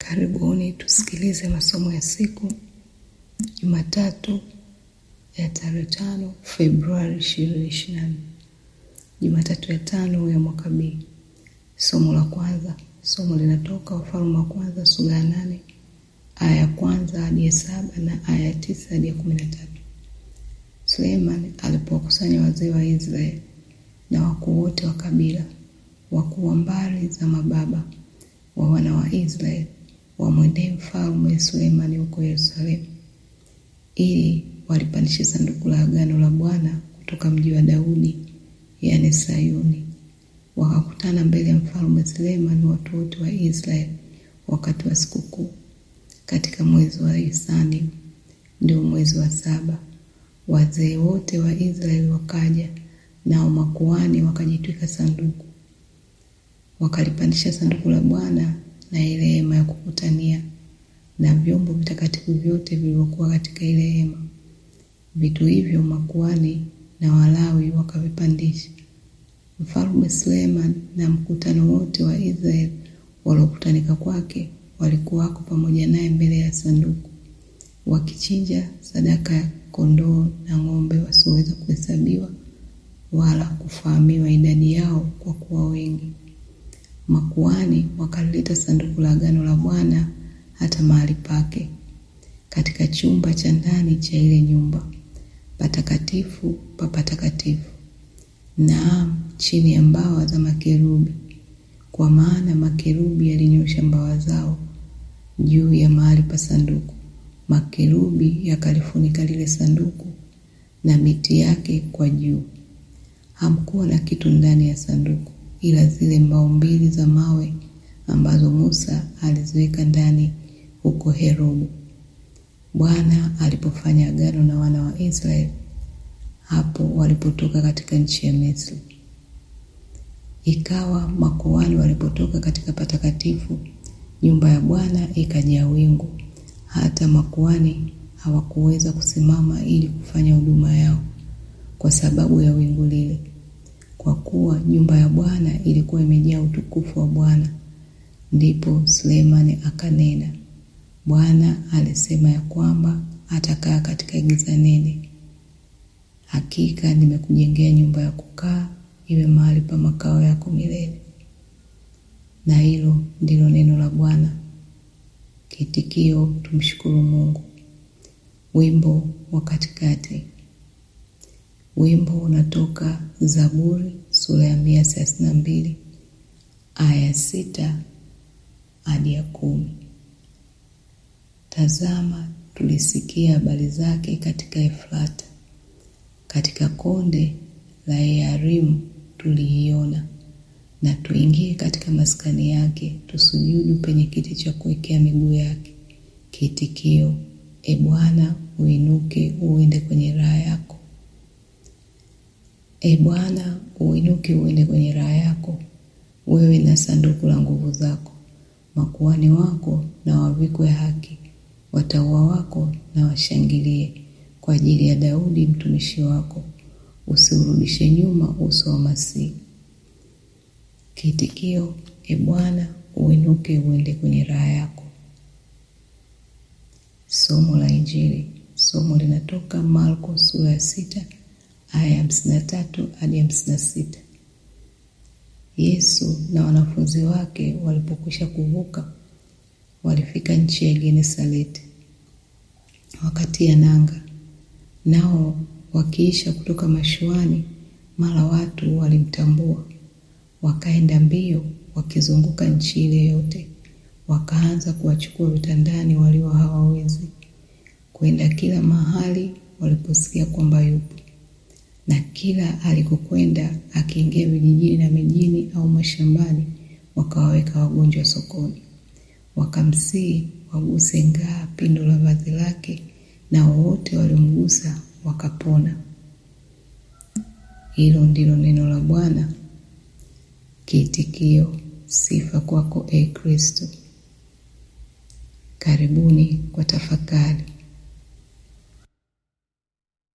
Karibuni tusikilize masomo ya siku Jumatatu ya tarehe tano Februari ishirini ishirini na nne Jumatatu ya tano ya mwaka B. Somo la kwanza, somo linatoka Wafalme wa kwanza sura ya nane aya ya kwanza hadi ya saba na aya ya tisa hadi ya kumi na tatu. Suleiman alipowakusanya wazee wa Israeli na wakuu wote wa kabila, wakuu wa mbari za mababa wa wana wa Israeli wamwendee mfalme Sulemani huko Yerusalemu, ili walipandishe sanduku la agano la Bwana kutoka mji wa Daudi, yaani Sayuni. Wakakutana mbele ya mfalme Sulemani watu wote wa Israeli wakati wa sikukuu katika mwezi wa Isani, ndio mwezi wa saba. Wazee wote wa Israeli wakaja, nao makuhani wakajitwika sanduku, wakalipandisha sanduku la Bwana na ile hema ya kukutania na vyombo vitakatifu vyote vilivyokuwa katika ile hema. Vitu hivyo makuhani na Walawi wakavipandisha. Mfalme Suleiman na mkutano wote wa Israeli waliokutanika kwake walikuwako pamoja naye mbele ya sanduku, wakichinja sadaka ya kondoo na ng'ombe wasioweza kuhesabiwa wala kufahamiwa idadi yao kwa kuwa wengi. Makuhani wakalileta sanduku la agano la Bwana hata mahali pake katika chumba cha ndani cha ile nyumba patakatifu pa patakatifu, naam, chini ya mbawa za makerubi, kwa maana makerubi yalinyosha mbawa zao juu ya mahali pa sanduku. Makerubi yakalifunika lile sanduku na miti yake kwa juu. Hamkuwa na kitu ndani ya sanduku ila zile mbao mbili za mawe ambazo Musa aliziweka ndani huko Herobu, Bwana alipofanya agano na wana wa Israeli hapo walipotoka katika nchi ya Misri. Ikawa makuhani walipotoka katika patakatifu, nyumba ya Bwana ikajaa wingu, hata makuhani hawakuweza kusimama ili kufanya huduma yao kwa sababu ya wingu lile, kwa kuwa nyumba ya Bwana ilikuwa imejaa utukufu wa Bwana. Ndipo Sulemani akanena, Bwana alisema ya kwamba atakaa katika giza nene. Hakika nimekujengea nyumba ya kukaa, iwe mahali pa makao yako milele. Na hilo ndilo neno la Bwana. Kiitikio: tumshukuru Mungu. Wimbo wa katikati. Wimbo unatoka Zaburi sura ya mia thelathini na mbili aya ya sita hadi ya kumi. Tazama, tulisikia habari zake katika Efrata, katika konde la Yearimu tuliiona. Na tuingie katika maskani yake, tusujudu penye kiti cha kuwekea miguu yake. Kiitikio: E Bwana, uinuke uende kwenye raha yako. E Bwana, uinuke uende kwenye raha yako, wewe na sanduku la nguvu zako. Makuhani wako na wavikwe haki, watauwa wako na washangilie kwa ajili ya Daudi mtumishi wako. Usiurudishe nyuma uso wa Masihi. Kiitikio: E Bwana, uinuke uende kwenye raha yako. Somo la Injili. Somo linatoka Marko sura ya sita aya ya hamsini na tatu hadi hamsini na sita. Yesu na wanafunzi wake walipokwisha kuvuka, walifika nchi ya Genesareti, wakatia nanga. Nao wakiisha kutoka mashuani, mara watu walimtambua, wakaenda mbio, wakizunguka nchi ile yote, wakaanza kuwachukua vitandani walio hawawezi, kwenda kila mahali waliposikia kwamba yupo na kila alikokwenda akiingia vijijini na mijini au mashambani, wakawaweka wagonjwa sokoni, wakamsihi waguse ngaa pindo la vazi lake, na wowote waliomgusa wakapona. Hilo ndilo neno la Bwana. Kiitikio: sifa kwako, e Kristo. Karibuni kwa tafakari.